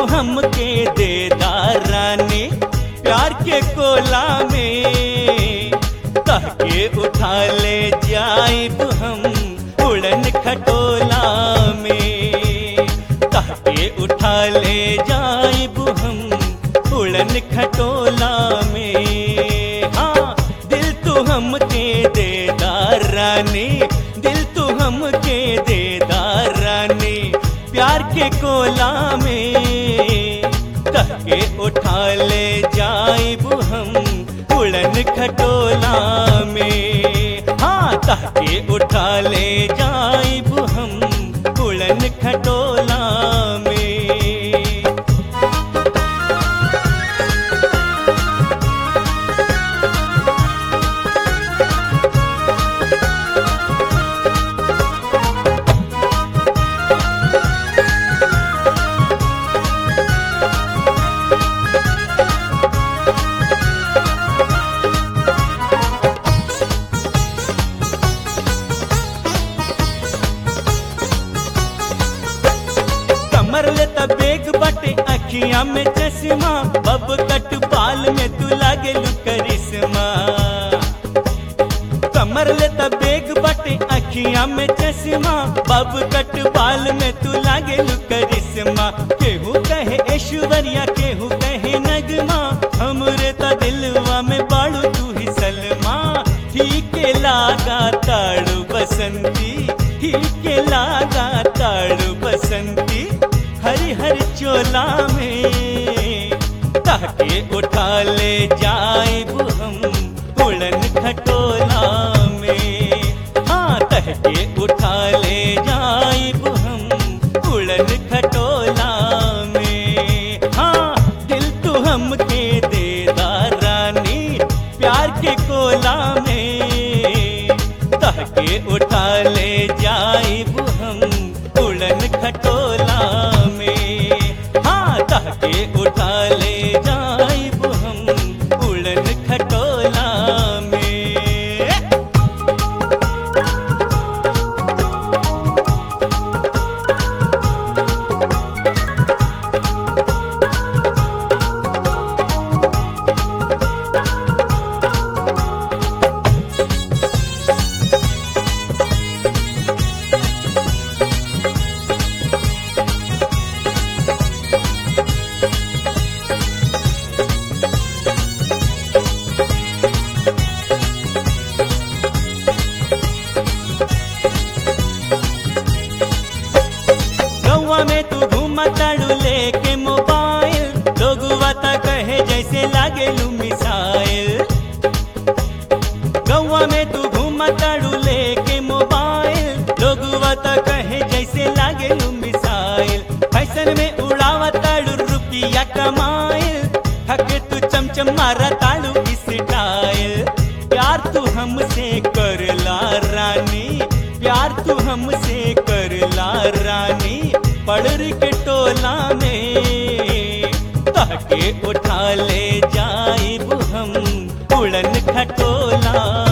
तू हमके देदार रानी प्यार के कोला में कहके उठा ले जाइब हम उड़न खटोला में कहके उठा ले जाइब हम उड़न खटोला में हाँ दिल तू हमके देदार रानी दिल तू हमके देदार रानी प्यार के कोला में कहके उठा ले जाइब हम उड़न खटोला में हाँ कहके उठा ले जाइब हम उड़न खटोला में कमर ले बेग बटे अखियां में चश्मा बब कट बाल में तू लागे करिश्मा कमर ले बेग बटे अखियां में चश्मा बब कट बाल में तू लागे करिश्मा केहू कहे ऐश्वर्या केहू कहे नगमा हमरे त दिलवा में बाड़ू तू ही सलमा ठीक लागा ताड़ू बसंती ठीक लागा ताड़ू बसंती हरी हरी चोला में ताके उठा ले जाइब हम उड़न खटोला में हाँ तहके उठा ले जाइब हम उड़न खटोला में हाँ दिल तू हमके देदार रानी प्यार के कोला में तहके उठा ले जाइब हम उड़न खटोला में हाँ तहके उठा ले जाइब हम उड़न खटोला में गौवा में तू घूमा ताड़ू लेके मोबाइल लोगुआ ता कहे जैसे लागे लू मिसाइल गौवा में तू घूमा ताड़ू लेके मोबाइल लोगुआ ता कहे जैसे लागे लू मिसाइल फैशन में उड़ावा ताड़ू रुपिया कमाइल थके तू चमचम मारा ताड़ू स्टाइल प्यार तू हमसे करला रानी प्यार तू हमसे करला रानी पड़र के टोला में ताके उठा ले जाइब हम उड़न खटोला